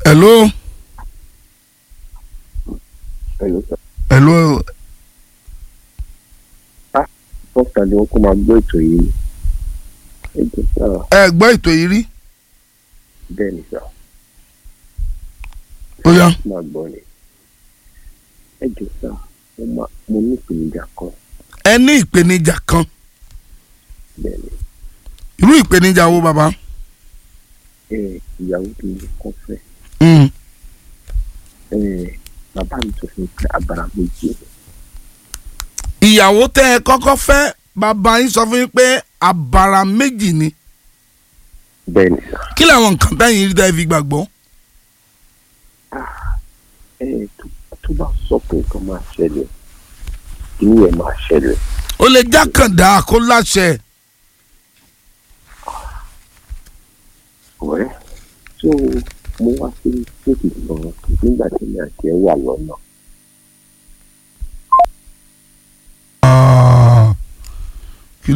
hello Hello, sir. hello First and wọn kó máa gbọ́ ètò yìí. Ẹ jẹ́ sá ẹ gbọ́ ètò yìí rí bẹ́ẹ̀ ni sá. ó yá Máa gbọ́ ni. Ẹ jẹ́ sá mo máa mo ní ìpèníjà kan ẹ ní ìpèníjà kan bẹ́ẹ̀ ni. irú ìpèníjà wo bàbá Ẹ ìyàwó tó ní kọ́ fẹ́. Mm, Ẹ bàbá mi sọ fún mi pé abara méjì ni. ìyàwó tẹ́ ẹ kọ́kọ́ fẹ́ bàbá yín sọ fún yín pé àbàrà méjì ni Bẹ́ẹ̀ ni sá. kí làwọn nǹkan tẹ́yìn rí tẹ́ ẹ fi gbàgbọ́ Ẹ tó tó bá sọ pé nǹkan máa ṣẹlẹ̀ inú ẹ̀ máa ṣẹlẹ̀. ó lè jákàndá kó láṣẹ ọ̀rẹ́ tó mo wá sí stéètì gan nígbà tí mi àti ẹ wà lọ́nà